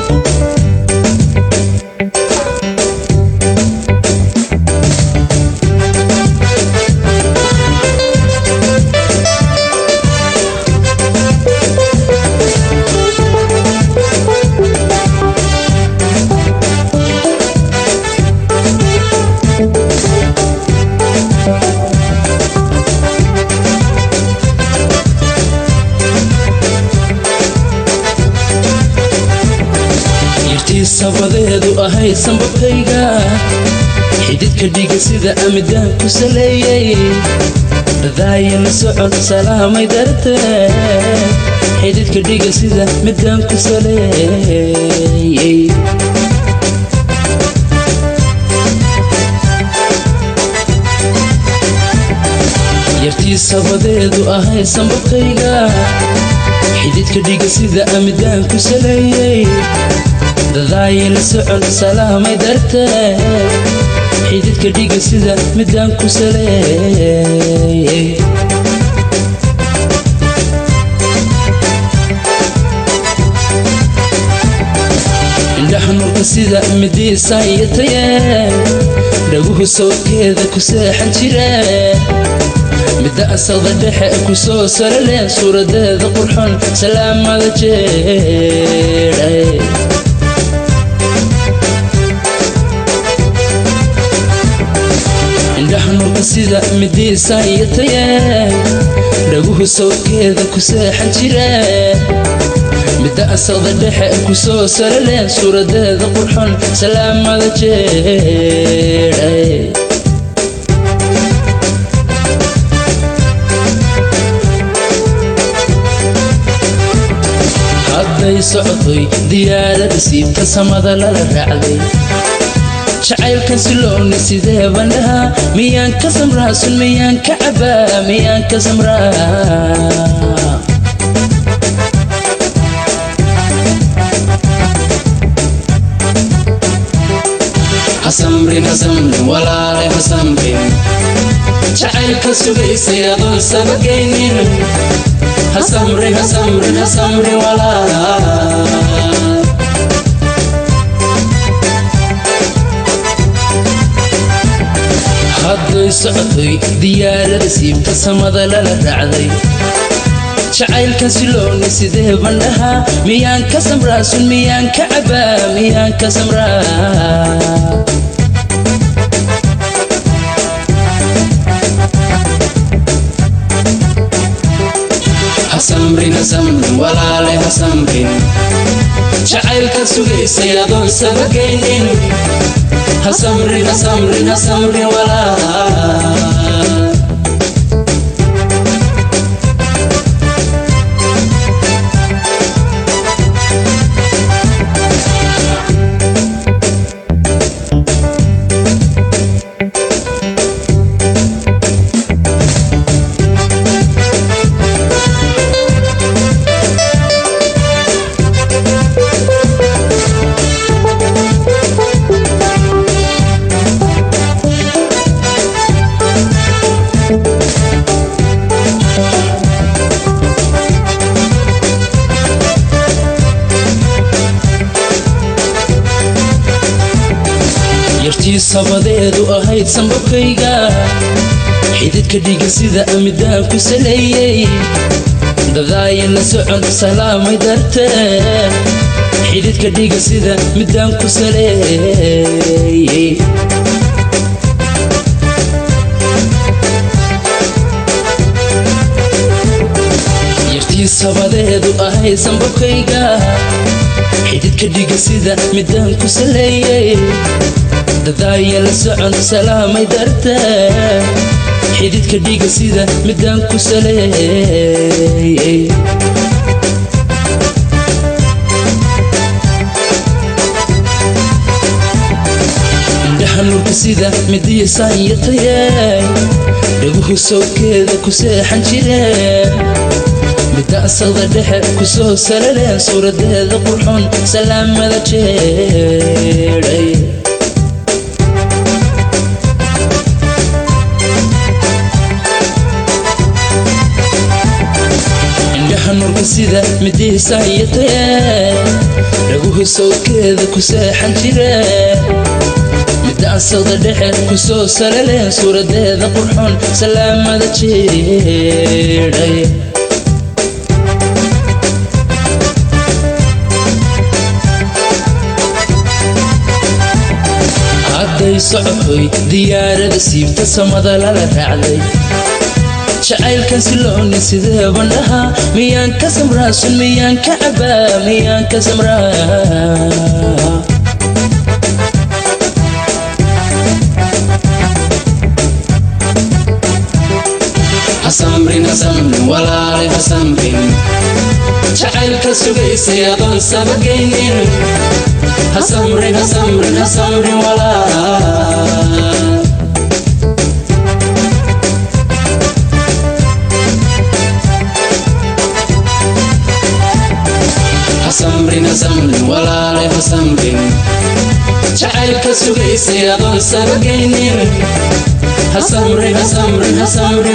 sabadeedu ahay sambabkayga xididka dhiga sida amidaan ku saleeyey dhadaaya la socod salaamay dartee xididka dhiga sida midaan ku saleeyey yartii sabadeedu ahay sambabkayga xididka dhiga sida amidaan ku saleeyey dadaaya la socod salaamay dartee xididka dhiga sida midaan ku saleeyey indhaha nurka sida midiisaayataye dhaguhu sawdkeeda ku seexan jire midda asaqda dhexe ku soo saraleen suuradeeda qurxon salaamada jeedhay indhaha nurka sida midiisaayataye dhaguhu sawdkeeda ku seexan jire midda asaqda dhexe ku soo saraleen suuradeeda qurxon salaamada jeedhay hadday socotay diyaarada siibta samada lala raacday jacaylkan silooni sidee bandhaha miyaan ka samraa sun miyaan ka cabaa miyaan ka samraa hasamrin hasamrin walaale hasamrin jacaylka sugaysay adoon sabagaynin hasamrin hasamrin hasamrin walaal hadday socotay diyaarada siibta samada lala raacday jacaylkan silooni sidee bandhaha miyaan ka samraa sun miyaan ka cabaa miyaan ka samraa hasamrin hasamrin walaale hasamrin jacaylka sugaysay adoon sabagaynin hasamrin hasamrin hasamrin walaal yartii sabadeedu ahayd sambabkayga xididka dhiga sida amidaan ku saleeyey dadaaya la socod salaamay dartee xididka dhiga sida midaan ku saleeyey yartii sabadeedu ahayd sambabkayga xididka dhiga sida midaan ku saleeyey dadaaya la socod salaamay dartee xididka dhiga sida midaan ku saleeyey indhaha nurka sida midiisaayataye dhaguhu sawdkeeda ku seexan jire midda asaqda dhexe ku soo saraleen suuradeeda qurxon salaamada jeedhay indhaha nurka sawdka sida midiisayatee dhaguhi sawdkeeda ku seexan jire midaan sawda dhexe ku soo salaleen suuradeeda qurxoon salaamada jeedhay hadday socohoy diyaarada siibta samada lala raacday jacaylkan silooni sidee bandhaha miyaan ka samraasun miyaan ka cabaa miyaan ka samraa hasamrin hasamrin walaale hasamrin jacaylka sugaysay adoon sabagaynin hasamrin hasamrin hasamrin walaal hasamrin hasamrin walaale hasamrin jacaylka sugaysay adoon sabagaynin hasamrin hasamrin hasamrin